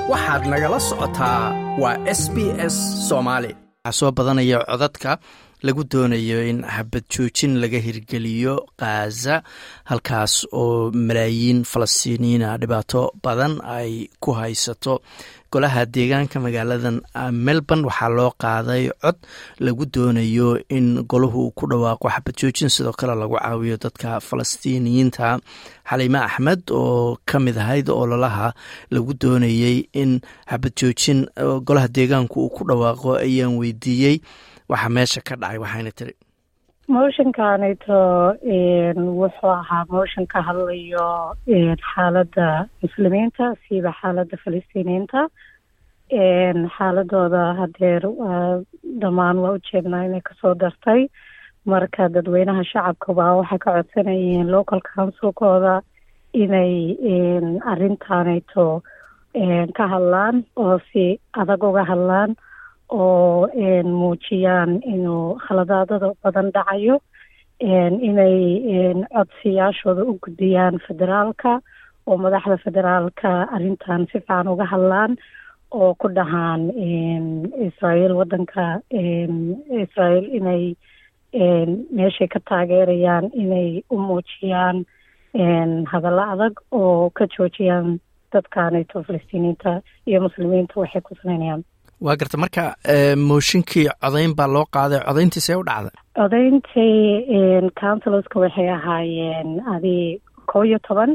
waxaad nagala socotaa waa s b s soomaali waxaa soo badanaya codadka lagu doonayo in habad joojin laga hirgeliyo khaza halkaas oo malaayiin falastiiniyiina dhibaato badan ay ku haysato golaha deegaanka magaaladan melbourne waxaa loo qaaday cod lagu doonayo in golahu ku dhawaaqo xabad joojin sidoo kale lagu caawiyo dadka falastiiniyiinta xaliime axmed oo ka mid ahayd ololaha lagu doonayey in xabad joojin golaha deegaanku uu ku dhawaaqo ayaan weydiiyey waxaa meesha ka dhacay waxayna tiri motionkanito wuxuu ahaa motion ka hadlayo xaaladda muslimiinta siiba xaaladda falastiiniyiinta xaaladooda hadeer dhammaan waa ujeednaa inay kasoo dartay marka dadweynaha shacabkaba waxay ka codsanayeen local councilkooda inay arrintaanayto ka hadlaan oo si adag uga hadlaan oo muujiyaan inuu khaladaadada badan dhacayo inay codsiyaashooda u gudbiyaan federaalka oo madaxda federaalka arrintan si fiican uga hadlaan oo ku dhahaan israael waddanka israael inay meeshay ka taageerayaan inay u muujiyaan hadallo adag oo ka joojiyaan dadkanayto falastiiniyiinta iyo muslimiinta waxay ku samaynayaan waa garta marka mooshinkii codayn baa loo qaaday codayntiisee u dhacday codayntii councilorska waxay ahaayeen adi kow iyo toban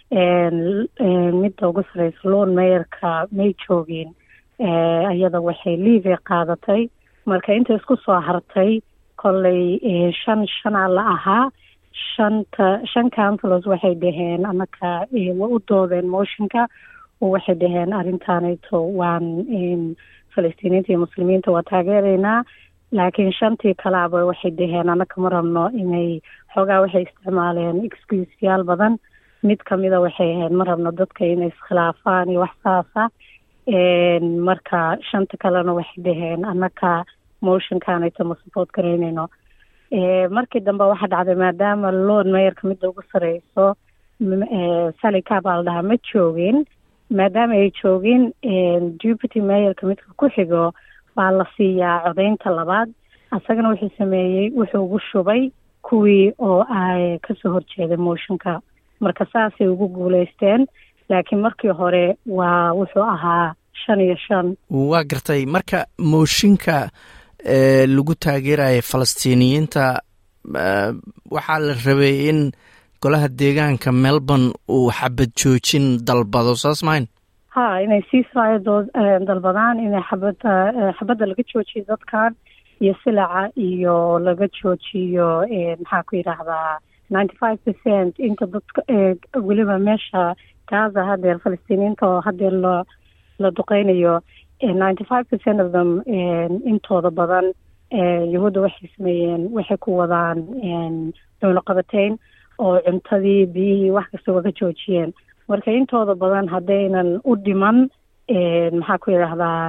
midda ugu sareysa loon mayerka may joogeen iyada waxay liivey qaadatay marka inta isku soo hartay kolley shan shanaa la ahaa shanta shan councilors waxay dhaheen anaka waa u doodeen motionka oo waxay dhaheen arrintaanayto waan falastiiniinta iyo muslimiinta waa taageeraynaa laakiin shantii kalaaba waxay dhaheen anaka ma rabno inay xoogaa waxay isticmaaleen excuseyaal badan mid kamida waxay ahayd ma rabno dadka inay iskhilaafaan iyo wax saasa marka shanta kalena waxay dhaheen anaka motionkanayto ma support garaynayno markii dambe waxaa dhacday maadaama loon mayerka midda ugu sareyso salika baa la dhahaa ma joogin maadaama ay joogin deputy mayerka midka ku xigo baa la siiyaa codaynta labaad asagana wuxuu sameeyey wuxuu ugu shubay kuwii oo ay kasoo horjeeday motionka marka saasay ugu guuleysteen laakiin markii hore waa wuxuu ahaa shan iyo shan waa gartay marka mooshinka lagu taageeraya falastiiniyiinta waxaa la rabay in golaha deegaanka melbourne uu xabad joojin dalbado saas mahayn ha inay ceasefire dalbadaan inay xabadda xabadda laga joojiyo dadkan iyo silaca iyo laga joojiyo maxaa ku yidhaahdaa ninety five percent inta dadka weliba meesha gaza hadeer falastiiniyiinta oo hadeer la la duqeynayo ninety five percent of them intooda badan yahuudda waxay sameeyeen waxay ku wadaan dowlaqabateyn oo cuntadii biyihii wax kasta waga joojiyeen marka intooda badan haddaynan u dhiman maxaa ku yidhaahdaa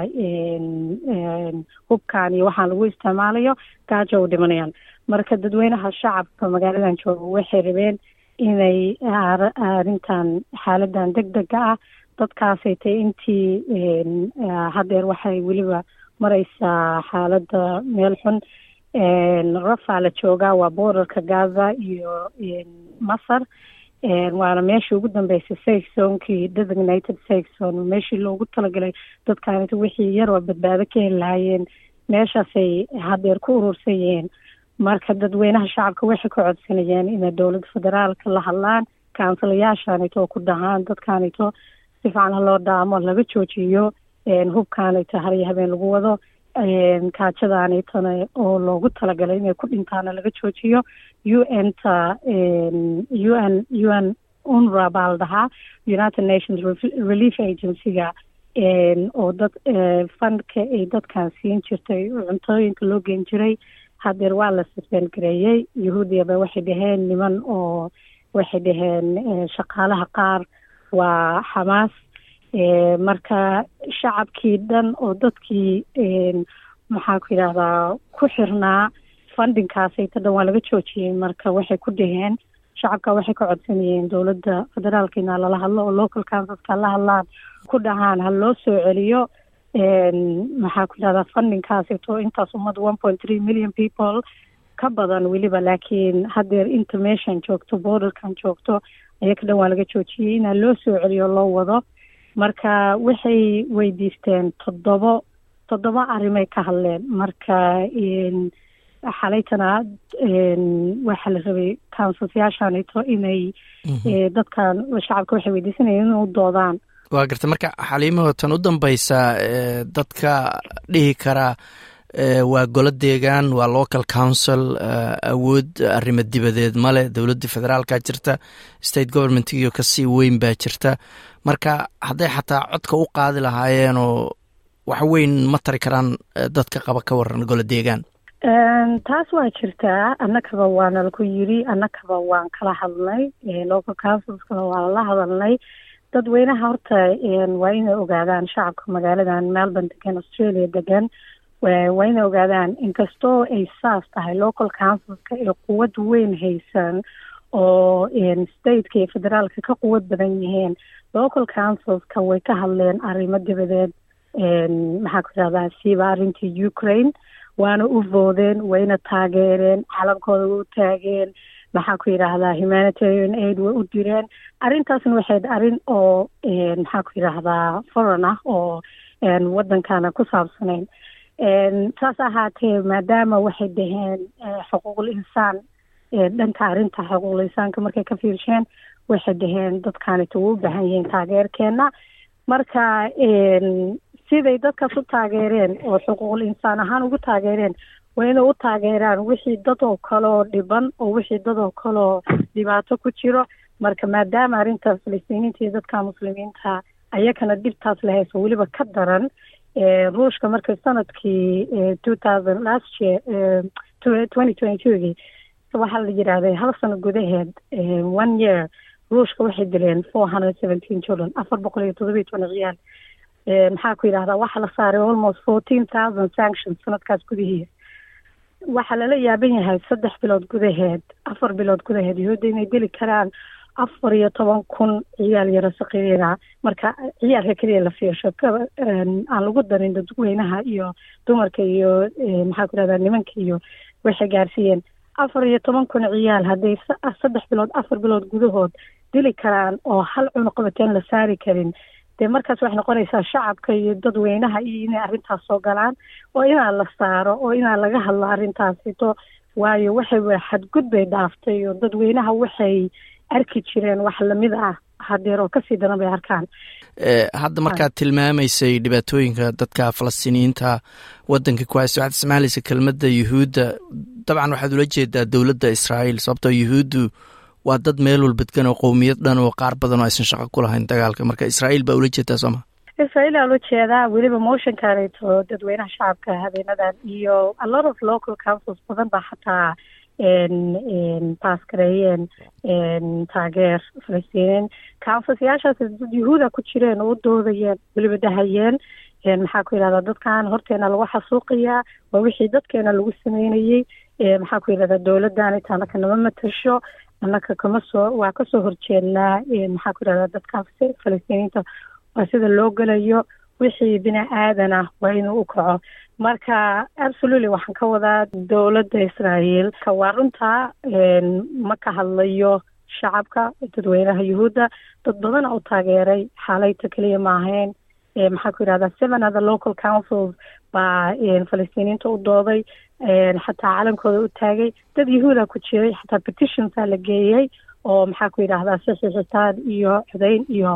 hubkan iyo waxaan lagu isticmaalayo gaajo u dhimanayaan marka dadweynaha shacabka magaaladan jooga waxay rabeen inay arrintan xaaladan deg dega ah dadkaasay tay intii hadeer waxay weliba mareysaa xaaladda meel xun rafaa la joogaa waa borderka gaza iyo masar waana meeshii ugu dambeysay safe zonekii designated safe zone meeshii loogu talagalay dadkaanit wixii yar oo badbaado ka heli lahaayeen meeshaasay hadeer ku urursan yihiin marka dadweynaha shacabka waxay ka codsanayeen inay dowladda federaalka la hadlaan kaunsilayaashaanito oo ku dhahaan dadkaanito si fiican haloo dhaamo laga joojiyo hubkaanayto hariyo habeen lagu wado kaajadaanaytona oo loogu talagalay inay ku dhintaana laga joojiyo u n ta u n u n unra baa la dhahaa united nations relief agency-ga oo dad fundka ay dadkan siin jirtay cuntooyinka loo geen jiray hadeer waa la suspend gareeyey yahuudiyaba waxay dhaheen niman oo waxay dhaheen shaqaalaha qaar waa xamaas marka shacabkii dhan oo dadkii maxaa ku yidhahdaa ku xirnaa fundinkaasayta dhan waa laga joojiyey marka waxay ku dhaheen shacabka waxay ka codsanayeen dowladda federaalka inaa lala hadlo oo local councilska la hadlaan ku dhahaan ha loo soo celiyo maxaa ku yidhahdaa fundingkaasito intaas ummad one point three million people ka badan weliba laakiin haddeer inta meeshan joogto borderkan joogto ayaka dhan waa laga joojiyey inaa loo soo celiyo loo wado marka waxay weydiisteen toddobo toddoba arrimay ka hadleen marka xalaytana waxaa la rabay councilsyaashanito inay dadkan shacabka waxay weydiisanayeen inay u doodaan waa garta marka xaliimaho tan u dambeysa dadka dhihi karaa waa golo deegaan waa local council awood arrimo dibadeed male dowladda federaalka jirta state governmentgiyo kasii weyn baa jirta marka hadday xataa codka u qaadi lahaayeenoo wax weyn ma tari karaan dadka qaba ka waran golo deegaan taas waa jirtaa annakaba waana laku yiri annakaba waan kala hadlnay local councilskana waa lala hadalnay dadweynaha horta waa inay ogaadaan shacabka magaaladan melbourne degan australia degan waa inay ogaadaan inkastoo ay saas tahay local councilska ay quwad weyn haysan oo stateka iyo federaalka ka quwad badan yihiin local councilska way ka hadleen arrimo dibadeed maxaa ku yidhahdaa siiba arrintii ukraine waana u voodeen wayna taageereen calankooda way u taageen maxaa ku yidhaahdaa humanitarian aid way u direen arrintaasna waxayd arrin oo maxaa ku yidhaahdaa foreign ah oo waddankana ku saabsanayn saas ahaatee maadaama waxay dhaheen xuquuqul insaan dhanka arrinta xuquuqul insaanka markay ka fiirsheen waxay dhaheen dadkaanita way u baahan yihiin taageerkeena marka siday dadkaas u taageereen oo xuquuqul insaan ahaan ugu taageereen waa inay u taageeraan wixii dad oo kaleoo dhiban oo wixii dad oo kaleoo dhibaato ku jiro marka maadaama arrinta falistiiniinta iyo dadka muslimiinta ayakana dhibtaas la hayso weliba ka daran ruushka markay sanadkii two thousand last year twenty twenty twogii waxaa la yidhaahday hal sano gudaheed one year ruushka waxay dileen four hundred seventeen children afar boqol iyo todoba iyo toban ciyaal maxaa ku yidhahdaa waxaa la saaray almost fourteen thousand sanctions sanadkaas gudihiisa waxaa lala yaaban yahay saddex bilood gudaheed afar bilood gudaheed yahuudda inay deli karaan afar iyo toban kun ciyaal yaro saqiiriga marka ciyaalka keliya la fiirsho aan lagu darin dadweynaha iyo dumarka iyo maxaa ku yidhahdaa nimanka iyo waxay gaarsiiyeen afar iyo toban kun ciyaal hadday saddex bilood afar bilood gudahood dili karaan oo hal cunuqabateen la saari karin dee markaas waxay noqonaysaa shacabka iyo dadweynaha iyo inay arrintaas soo galaan oo inaa la saaro oo inaa laga hadlo arrintaasito waayo waxay xadgud bay dhaaftay oo dadweynaha waxay arki jireen wax lamid ah hadeer oo kasii daran bay arkaan hadda markaad tilmaamaysay dhibaatooyinka dadka falastiiniyiinta wadanka ku haysta waxaad isticmaalaysa kelmadda yuhuudda dabcan waxaad ula jeedaa dowladda israa'iil sababtoo yuhuuddu waa dad meel walba degan oo qowmiyad dhan oo qaar badan oo aysan shaqo ku lahayn dagaalka marka israa'iil baa ula jeedaa soo ma israa'iil aa ula jeedaa weliba motionkaneeto dadweynaha shacabka habeenadan iyo a lot of local councils badan baa xataa baas gareeyeen taageer falastiiniin councilsyaashaas dad yuhuuda ku jireen oo u doodayeen weliba dhahayeen maxaa ku yidhahdaa dadkan horteena lagu xasuuqayaa waa wixii dadkeena lagu sameynayey maxaa ku yidhahdaa dowladdan inta annaka nama matasho annaka kama soo waa kasoo horjeednaa maxaa ku yidhahdaa dadkan falastiiniinta waa sida loo gelayo wixii bini aadan ah waa inuu u kaco marka absolutely waxaan ka wadaa dowladda israa'iil ka waa runtaa ma ka hadlayo shacabka dadweynaha yuhuudda dad badana u taageeray xaalayta keliya ma ahayn maxaa ku yidhahdaa seven other local councils baa falastiiniinta u dooday xataa calankooda u taagay dad yahuuda ku jiray xataa petitionsaa la geeyey oo maxaa ku yidhahdaa saxiixitaan iyo codayn iyo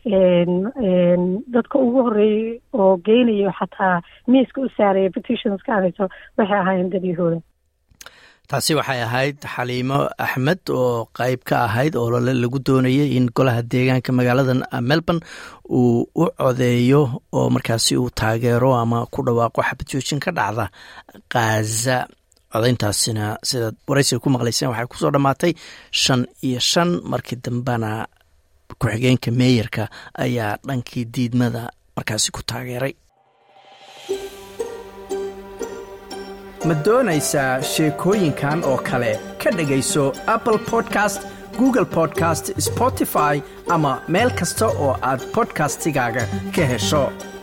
dadka ugu horeeyey oo geynayo xataa miiska u saaraya petitionska anayso waxay ahaayeen dad yahuuda taasi waxay ahayd xaliimo axmed oo qeyb ka ahayd oo lole lagu doonayay in golaha deegaanka magaalada melbourne uu u codeeyo oo markaasi uu taageero ama ku dhawaaqo xabad joojin ka dhacda khaza codayntaasina sidaad waraysiga ku maqlayseen waxay kusoo dhammaatay shan iyo shan markii dambena ku-xigeenka meeyarka ayaa dhankii diidmada markaasi ku taageeray ma doonaysaa sheekooyinkan oo kale ka dhegayso apple podcast google podcast spotify ama meel kasta oo aad bodkastigaaga ka hesho